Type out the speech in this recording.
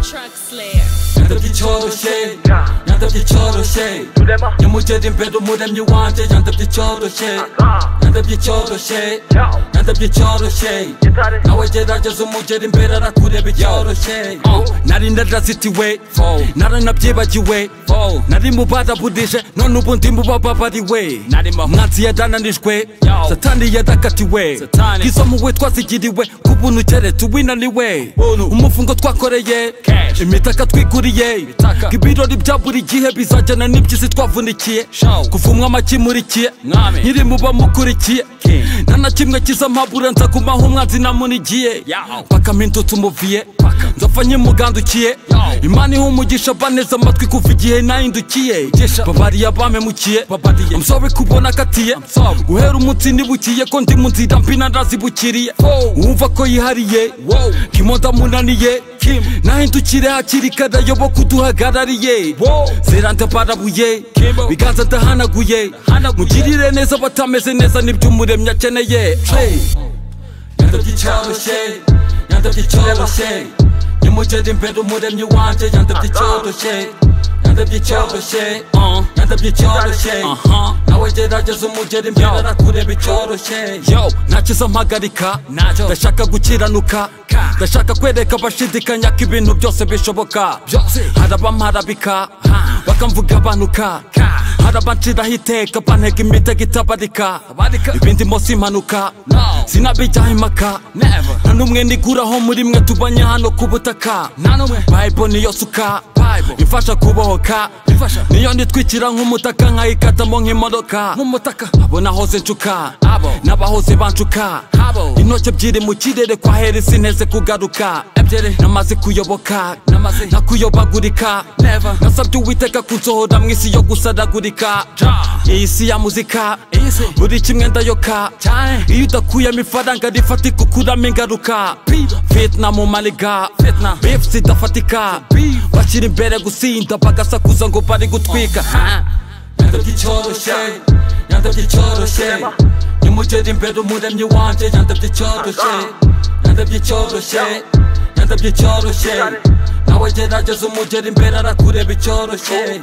truck slayer. 양답지 초록색 양답지 초록색 연무절인 배도 무덤 유한테 양답지 초록색 양답지 초록색 양답지 초록색 나와 제라져서 무절인 배라라 구레비 초록색 나린 나라 시티웨이 나른 앞지바지 웨이 나린 무바다 부디세 넌 누군 팀부바 바바디 웨이 나지야 다나니 스퀘 사탄이야 다카티 웨이 기소무 웨이 twasigira iwe kubuntu ugere tuwinani we umufungo twakoreye imitaka twiguriye ibirori bya buri gihe bizajyana n'iby'isi twavunikiye kuvumwa amakimurikiye nyiri mu bamukurikiye nta na kimwe kiza mpabura nza kumaho umwanzi namunigiye bakamintu tumuviye nzapfa nkimugandukiye imana iha umugisha baneza amatwi kuva igihe nahindukiye babariye abamemukiye I'm sorry kubona akatiye guhera umunsi nibukiye ko ndi mu nzira mbina ndazibukiriye uwumva ko yihariye kimonda munaniye nahindukire hakiri kare ayoboka uduhagarariye zerande barabuye biganza ndahanaguye mugirire neza abatameze neza nibyo umuremyi akeneye yandabye icyoroshye yandabye icyoroshye nimugere imbere umuremyi wanjye yandabye icyoroshye yandabye icyoroshye uh, yandabye icyoroshye nawe gerageza umugera imbere arakureba icyoroshye yo ntakiza mpagarika ndashaka gukiranuka ndashaka kwereka abashidikanya ko ibintu byose bishoboka hari abamparabika bakamvuga abanuka hari abanciraho iteka banteka imitego itabarika ibindi mose impanuka sinabijyaho impaka nta n'umwe niguraho muri mwe tubanye hano ku butaka bayibo niyo suka imfasha kubohoka niyo nitwikira nk'umutaka nkayikatamo nk'imodoka abo nahoze ncuka n'abahoze bancuka intoki ebyiri mu kirere kwa heri sinteze kugaruka namaze kuyoboka nakuyobagurika nasabye uwiteka kunsohora mu isi yo gusadagurika iyi si ya muzika buri kimwe ndayoka iyo udakuyemo ifaranga rifatika ukuramo ingaruka vietnam maliga beef zidafatika bashyira imbere gusinda bagasakuza ngo bari gutwika yandabye icyoroshye yandabye icyoroshye nimugere imbere umuremyi wanjye yandabye icyoroshye yandabye icyoroshye yandabye icyoroshye nawe gerageza umugera imbere arakureba icyoroshye